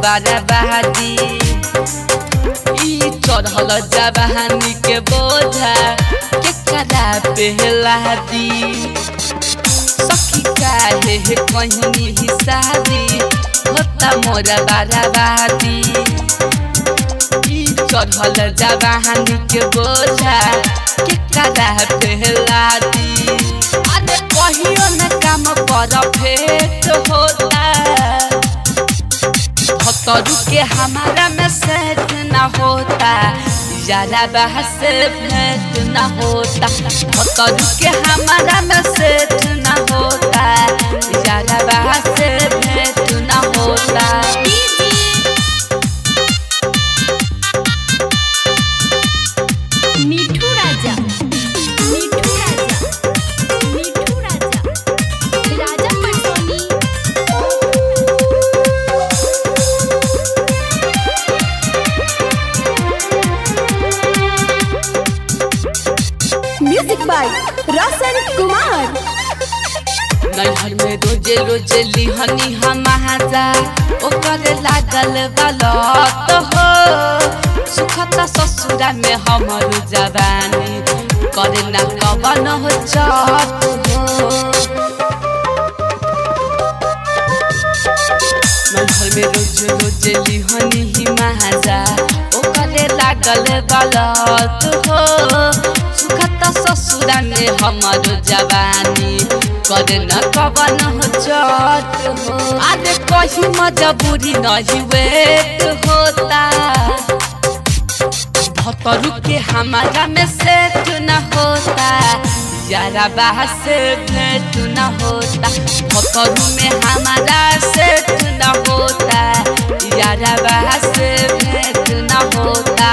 बराबादी ई चढ़ल जवानी के बोझा के करा पहला दी सखी काहे कहनी हिसाबी होता मोर बराबादी ई चढ़ल जवानी के बोझा के करा पहला दी अरे कहियो न काम पर फेट होता खतरू के हमारा में सेट न होता ज्यादा बहस भेंट न होता खतरू के हमारा में सेट न होता ज्यादा बहस भेंट न होता मिठू राजा मिठू राजा मिठू राजा राजा पटोनी म्यूजिक बाय रोशन कुमार नैहर में रोजे रोजे लिहनी हम महाजा ओकर लागल बलत हो सुखता ससुरा में हमर जवानी करे ना कवन हो चत हो नैहर में रोजे रोजे लिहनी ही महाजा ओकर लागल बलत हो सुखता ससुरा में हमर जवानी करे न कवन हो चट हो अरे कहीं मजबूरी नहीं वेट होता भतरू के हमारा में सेट न होता यारा बाहर से भेंट न होता भतरू में हमारा सेट न होता यारा बाहर से भेंट न होता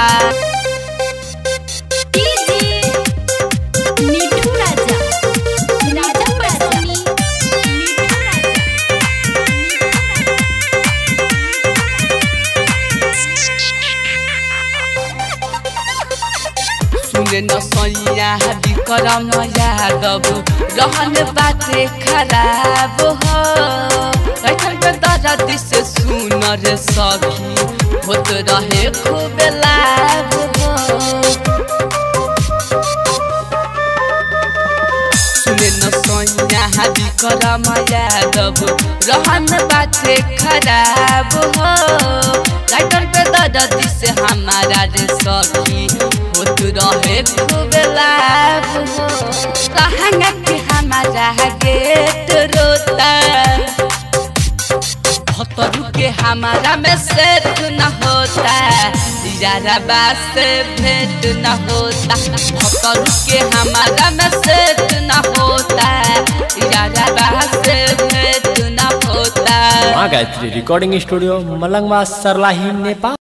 मिठू राजा राजा पटोनी मिठू राजा सुने न सैया विक्रम यादव रहन बाटे खराब हो कैठन के दर्द से सुन रे सखी होत रहे खूब लाभ हो सुने न सैया विक्रम यादव रहन बाटे खराब हो कैठन के दर्द से हमारा रे सखी होत रहे खूब लाभ हो कहंगा के हमारा गेट रोता भतरू के हमारा में सेट न होता यारा बात से भेंट न होता भतरू के हमारा में सेट न होता यारा बात से भेंट न होता माँ गायत्री रिकॉर्डिंग स्टूडियो मलंगवा सरलाही नेपाल